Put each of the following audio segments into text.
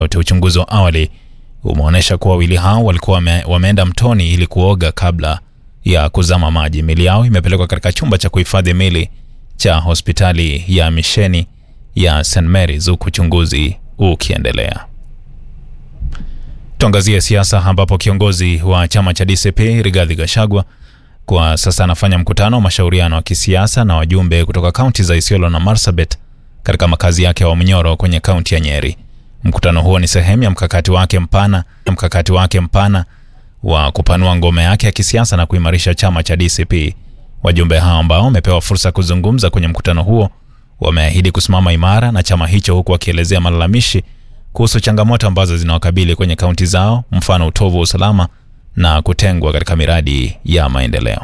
yote. Uchunguzi wa awali umeonyesha kuwa wawili hao walikuwa wame, wameenda mtoni ili kuoga kabla ya kuzama maji. Mili yao imepelekwa katika chumba cha kuhifadhi mili cha hospitali ya misheni ya St Mary's huku uchunguzi ukiendelea. Tuangazie siasa ambapo kiongozi wa chama cha DCP Rigathi Gachagua kwa sasa anafanya mkutano wa mashauriano wa kisiasa na wajumbe kutoka kaunti za Isiolo na Marsabit katika makazi yake ya Wamnyoro kwenye kaunti ya Nyeri. Mkutano huo ni sehemu ya mkakati wake mpana mkakati wake mpana wa kupanua ngome yake ya kisiasa na kuimarisha chama cha DCP. Wajumbe hao ambao wamepewa fursa kuzungumza kwenye mkutano huo wameahidi kusimama imara na chama hicho, huku wakielezea malalamishi kuhusu changamoto ambazo zinawakabili kwenye kaunti zao, mfano utovu wa usalama na kutengwa katika miradi ya maendeleo.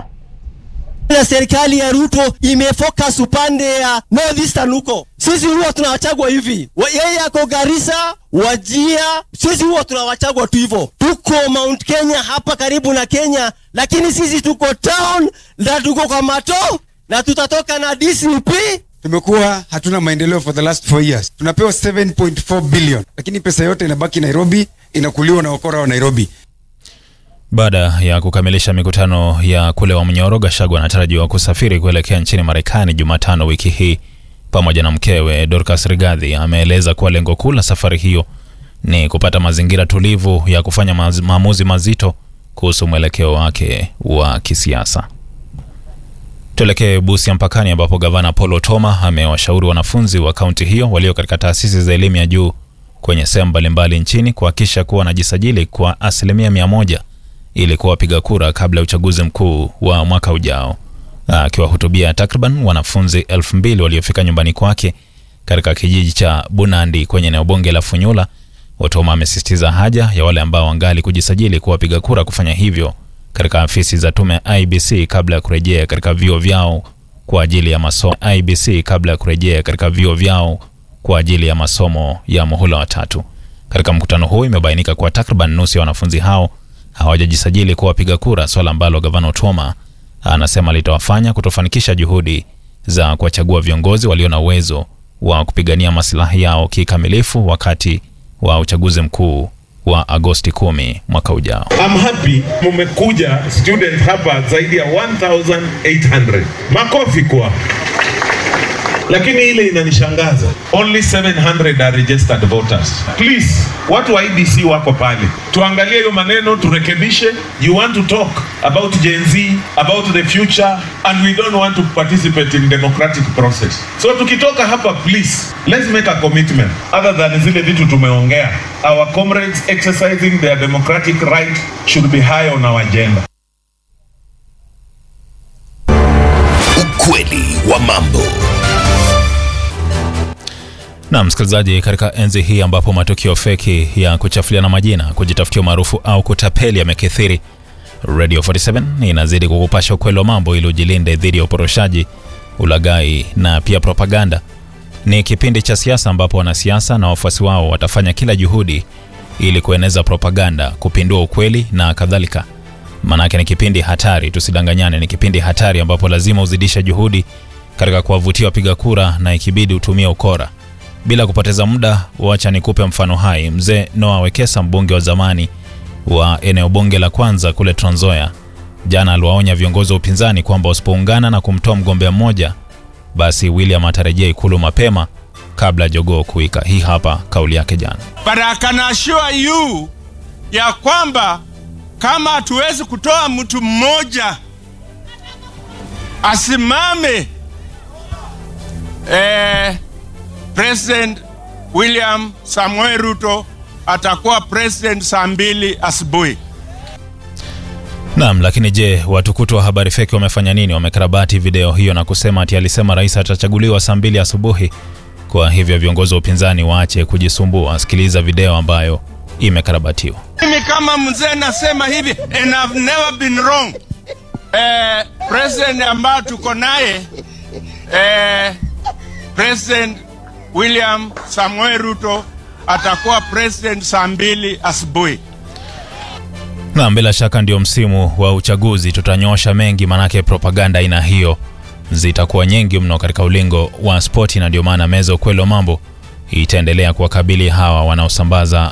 na serikali ya Ruto imefocus upande ya northeastern huko. Sisi huwa tunawachagua hivi, Wa- yeye ako Garissa, Wajia, sisi huwa tunawachagua tu hivyo. Tuko Mount Kenya hapa karibu na Kenya, lakini sisi tuko town na tuko kwa mato na tutatoka na DCP tumekuwa hatuna maendeleo for the last four years tunapewa 7.4 billion lakini pesa yote inabaki nairobi inakuliwa na wakora wa nairobi Baada ya kukamilisha mikutano ya kule Wamnyoro, Gachagua anatarajiwa kusafiri kuelekea nchini Marekani Jumatano wiki hii pamoja na mkewe Dorcas Rigathi. Ameeleza kuwa lengo kuu la safari hiyo ni kupata mazingira tulivu ya kufanya maz- maamuzi mazito kuhusu mwelekeo wake wa kisiasa. Tuelekee Busia mpakani, ambapo gavana Paul Otoma amewashauri wanafunzi wa kaunti hiyo walio katika taasisi za elimu ya juu kwenye sehemu mbalimbali nchini kuhakikisha kuwa wanajisajili kwa asilimia mia moja ili kuwa wapiga kura kabla ya uchaguzi mkuu wa mwaka ujao. Akiwahutubia takriban wanafunzi elfu mbili waliofika nyumbani kwake katika kijiji cha Bunandi kwenye eneo bunge la Funyula, Otoma amesisitiza haja ya wale ambao wangali kujisajili kuwa wapiga kura kufanya hivyo katika afisi za tume ya IBC kabla ya kurejea katika vyuo vyao kwa ajili ya masomo IBC kabla ya kurejea katika vyuo vyao kwa ajili ya masomo ya muhula wa tatu. Katika mkutano huu imebainika kuwa takriban nusu ya wanafunzi hao hawajajisajili kuwa wapiga kura, swala ambalo gavana Otoma anasema litawafanya kutofanikisha juhudi za kuwachagua viongozi walio na uwezo wa kupigania maslahi yao kikamilifu wakati wa uchaguzi mkuu wa Agosti 10 mwaka ujao. I'm happy mumekuja student hapa zaidi ya 1800 makofi kwa lakini ile inanishangaza only 700 are registered voters please watu wa IBC wako pale tuangalie hiyo maneno turekebishe you want to talk about Gen Z about the future and we don't want to participate in democratic process so tukitoka hapa please let's make a commitment other than zile vitu tumeongea our comrades exercising their democratic right should be high on our agenda Ukweli wa mambo. Na msikilizaji, katika enzi hii ambapo matukio feki ya kuchafuliana majina, kujitafutia umaarufu au kutapeli yamekithiri, Radio 47 inazidi kukupasha ukweli wa mambo ili ujilinde dhidi ya uporoshaji, ulaghai na pia propaganda. Ni kipindi cha siasa ambapo wanasiasa na wafuasi wao watafanya kila juhudi ili kueneza propaganda, kupindua ukweli na kadhalika. Manake ni kipindi hatari, tusidanganyane, ni kipindi hatari ambapo lazima uzidishe juhudi katika kuwavutia wapiga kura na ikibidi utumie ukora. Bila kupoteza muda, wacha nikupe mfano hai. Mzee Noah Wekesa, mbunge wa zamani wa eneo bunge la kwanza kule Trans Nzoia, jana aliwaonya viongozi wa upinzani kwamba wasipoungana na kumtoa mgombea mmoja, basi William atarejea ikulu mapema kabla ya jogoo kuwika. Hii hapa kauli yake jana. But I can assure you ya kwamba kama hatuwezi kutoa mtu mmoja asimame eh, President William Samuel Ruto atakuwa president saa mbili asubuhi. Naam, lakini je, watukutu wa habari feki wamefanya nini? Wamekarabati video hiyo na kusema ati alisema rais atachaguliwa saa mbili asubuhi. Kwa hivyo viongozi wa upinzani waache kujisumbua. Sikiliza video ambayo imekarabatiwa. Mimi kama mzee nasema hivi and I've never been wrong. Eh, president ambayo tuko naye eh, President William Samuel Ruto atakuwa president saa mbili asubuhi. Naam, bila shaka ndio msimu wa uchaguzi, tutanyosha mengi, manake propaganda aina hiyo zitakuwa nyingi mno katika ulingo wa spoti, na ndio maana meza ukweli wa mambo itaendelea kuwakabili hawa wanaosambaza